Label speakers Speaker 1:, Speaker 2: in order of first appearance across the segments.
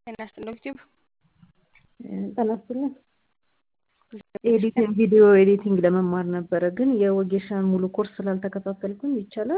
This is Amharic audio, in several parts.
Speaker 1: ጤና ይስጥልኝ ዩቲዩብ
Speaker 2: ጤና ይስጥልኝ። ኤዲቲንግ ቪዲዮ ኤዲቲንግ ለመማር ነበረ ግን የወጌሻን ሙሉ ኮርስ ስላልተከታተልኩኝ ይቻላል?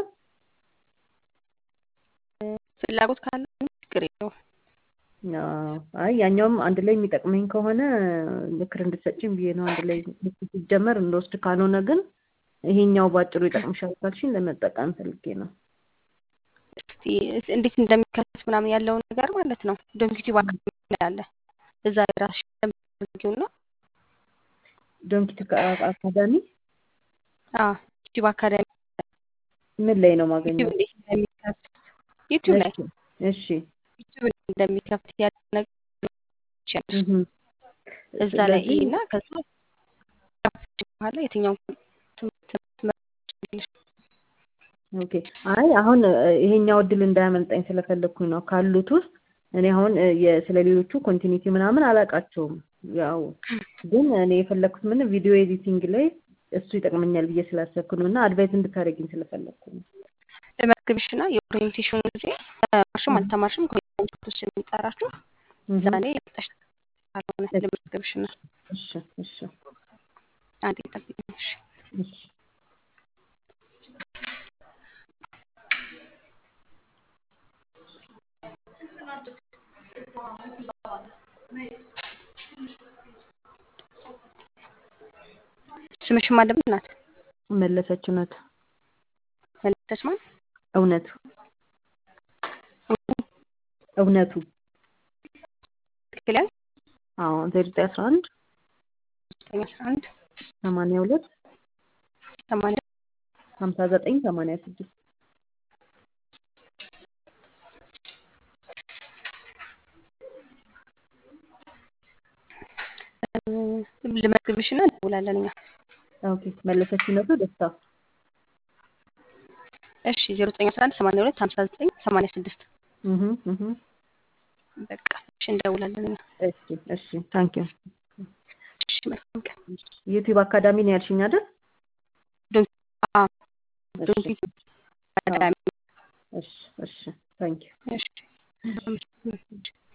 Speaker 1: ፍላጎት ካለ ችግር የለውም።
Speaker 2: አይ ያኛውም አንድ ላይ የሚጠቅመኝ ከሆነ ምክር እንድትሰጪኝ ብዬ ነው። አንድ ላይ ሲጀመር እንደወስድ ካልሆነ ግን ይሄኛው ባጭሩ ይጠቅምሻል ካልሽኝ ለመጠቀም ፈልጌ ነው።
Speaker 1: እስቲ እንዴት እንደሚከፈት ምናምን ያለውን ነገር ማለት ነው። ዶንክ ዩቲዩብ አካባቢ ላይ አለ። እዛ ራስሽ እንደምትፈልጊው ነው።
Speaker 2: ዶንኪት አካዳሚ
Speaker 1: አዎ ዩቲዩብ አካዳሚ
Speaker 2: ምን ላይ ነው ማገኘው?
Speaker 1: ዩቲዩብ እንዴት እንደሚከፍት ዩቲዩብ ላይ
Speaker 2: እሺ
Speaker 1: ዩቲዩብ እንደሚከፍት ያለ ነገር ይችላል።
Speaker 2: እህ
Speaker 1: እዛ ላይ እና ከዛ ከፍቼ በኋላ የትኛውን ትምህርት ትመርጫለሽ?
Speaker 2: ኦኬ አይ አሁን ይሄኛው እድል እንዳያመልጠኝ ስለፈለግኩኝ ነው ካሉት ውስጥ እኔ አሁን ስለ ሌሎቹ ኮንቲኒቲ ምናምን አላውቃቸውም። ያው ግን እኔ የፈለግኩት ምን ቪዲዮ ኤዲቲንግ ላይ እሱ ይጠቅመኛል ብዬ ስላሰብኩ ነው እና አድቫይዝ እንድታደርጊኝ ስለፈለግኩ ነው።
Speaker 1: ለመዝግብሽ እና የኦሪየንቴሽኑ ጊዜ ተማርሽም አልተማርሽም ኮንቴንቶች የሚጠራችሁ እዛ ላይ ያጠሽ ካልሆነ ለመዝግብሽ ነው።
Speaker 2: እሺ እሺ
Speaker 1: አንዴ ጠብቂኝ እሺ።
Speaker 2: እሺ
Speaker 1: ስምሽ ማን ናት?
Speaker 2: መለሰች እውነት
Speaker 1: መለሰች ማን?
Speaker 2: እውነቱ እውነቱ
Speaker 1: ትክክል ያል
Speaker 2: አዎ ዜሮ ዘጠኝ አስራ አንድ
Speaker 1: ዘጠኝ አስራ አንድ
Speaker 2: ሰማንያ ሁለት
Speaker 1: ሰማንያ
Speaker 2: ሀምሳ ዘጠኝ ሰማንያ ስድስት
Speaker 1: ልመግብሽ እና እንደውላለን እኛ።
Speaker 2: ኦኬ መለሰች እውነቱ ደስታ
Speaker 1: እሺ ዜሮ ዘጠኝ አስራ አንድ ሰማንያ ሁለት ሀምሳ ዘጠኝ ሰማንያ ስድስት
Speaker 2: እህ እህ
Speaker 1: በቃ እሺ እንደውላለን እኛ።
Speaker 2: እሺ እሺ ታንኪዩ
Speaker 1: እሺ መልካም ቀን።
Speaker 2: ዩቲዩብ አካዳሚ ነው ያልሽኝ አይደል?
Speaker 1: ዶንኪ አዎ
Speaker 2: እሺ
Speaker 1: ዶንኪ አካዳሚ
Speaker 2: እሺ እሺ ታንኪዩ
Speaker 1: እሺ